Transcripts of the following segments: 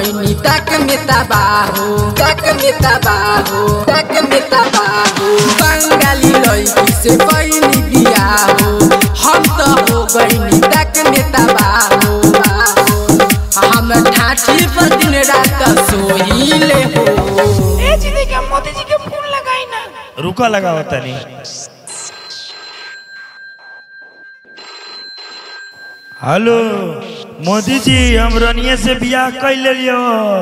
गईनी तक में तबाहो तक में तबाहो तक में तबाहो बंगाली लड़की से गईनी बियाहो हम तो हो गईनी तक में तबाहो हम ठाठी पर दिन रात सोहिले हो ए जी देखिए मोदी जी के फोन लगाई ना रुका लगाओ तनी हेलो मोदी जी हम रनिया से बियाह कर लियो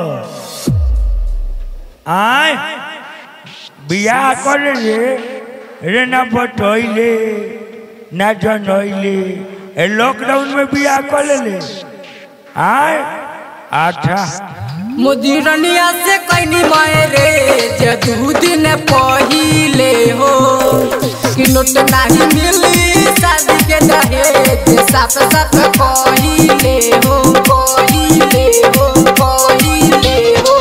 आय बियाह कर ले रे ना बतैले ना जनैले ए लॉकडाउन में बियाह कर ले आय अच्छा मोदी रनिया से कैनी मायरे जे दू दिन पहिले हो कि नोट नाही मिली शादी के दहेज साफ साफ कहिले हो कहिले हो कहिले हो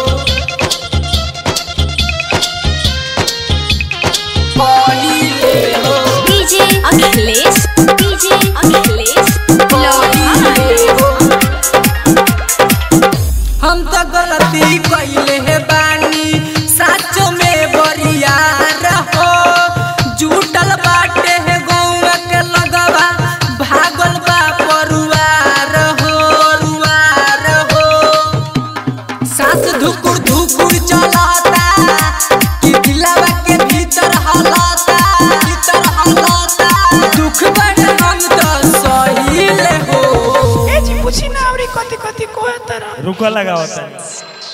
कहिले हो डीजे अखिलेश डीजे अखिलेश कहिले हो हम तो गलती कैले है बानी साचो में बरिया रहो जुटल बाटे है गौवा के लगवा भागल बा परुआर हो रुआर हो सास धुकुर धुकुर चलाता कि दिलवा के भीतर हलाता भीतर हलाता दुख बड़ हम तो सहीले हो ए जी पूछी ना अबरी कथी कथी कोहे तरह रुका लगाओ तनी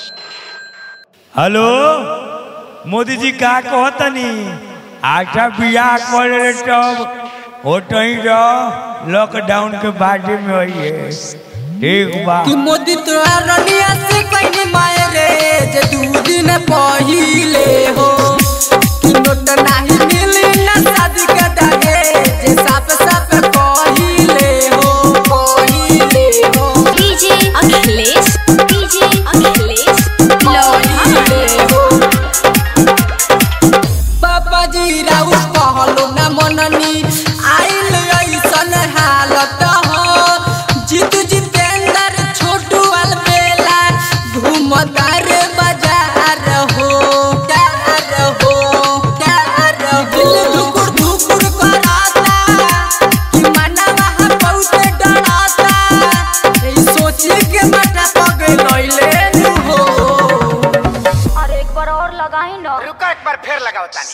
हेलो मोदी जी का कहतनी अच्छा बियाह कर ले तब होटही रह लॉकडाउन के बारे में होइए ठीक बा कि मोदी तोरा रनिया से कहीं मायरे जे दू दिन पहिले हो कि नोट नाही मिली ना शादी के दहेज जे साफ साफ कहिले हो कहिले हो डीजे अखिलेश डीजे अखिलेश कहिले हो पापा जी राउ कहलो ना मननी आइल ऐसन हालत हो जीत जितेंद्र छोटू अलबेला घूमदार बाजार हो डार हो डार हो दिल धुकुर धुकुर कराता कि मनवा बहुत डराता ई सोची के मटा पगे लइले नु हो और एक बार और लगाई ना रुका एक बार फिर लगाओ तानी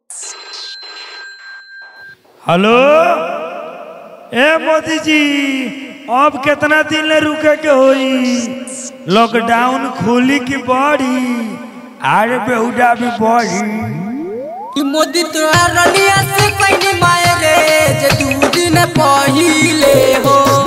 हेलो ए मोदी जी अब कितना दिन ले रुके के होई लॉकडाउन खुली की बड़ी आरे बेहुदा भी बढ़ी कि मोदी तोरा रनिया से कहीं मायरे जे दू दिन पहिले हो